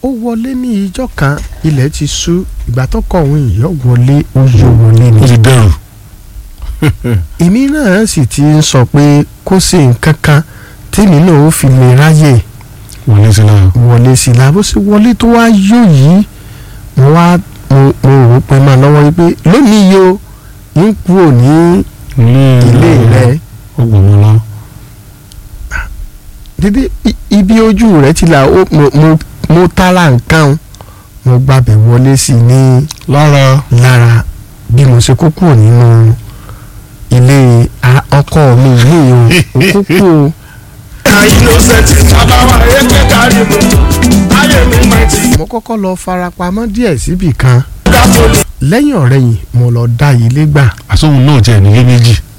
ó wọlé ní ìjọ kan ilẹ̀ ti ṣú ìgbà tó kọ òun ìyọ́ wọlé ó yọ wọlé ni ó ti dẹrù èmi náà sì ti ń sọ pé kó ṣe nǹkan kan tèmi náà ó fi lè ráyè wọlé sí náà wọlé sí i la bó ṣe wọlé tó wá yó yìí mo wá mo mo rò ó pé máa lọ́wọ́ yìí pé lónìí yìí o ń kúrò ní ilé rẹ ó gbọ́ mọ́ lọ. dídí i- ibi ojú rẹ ti là ó mo mo mo tara nǹkan o. mo gbàbẹ̀ wọlé sí i ní lára lára bí mo ṣe kó kúrò nínú ilé a- ọkọ mi yìí o ó kó kúrò àìlóṣẹ̀tì sábàwá èké kárí mu ayé mi máa ti mo kọ́kọ́ lọ farapamọ́ díẹ̀ síbì kan dá poli. lẹ́yìn ọ̀rẹ́yìn mo lọ dá ilé gbà àsóhun náà jẹ́ nílé méjì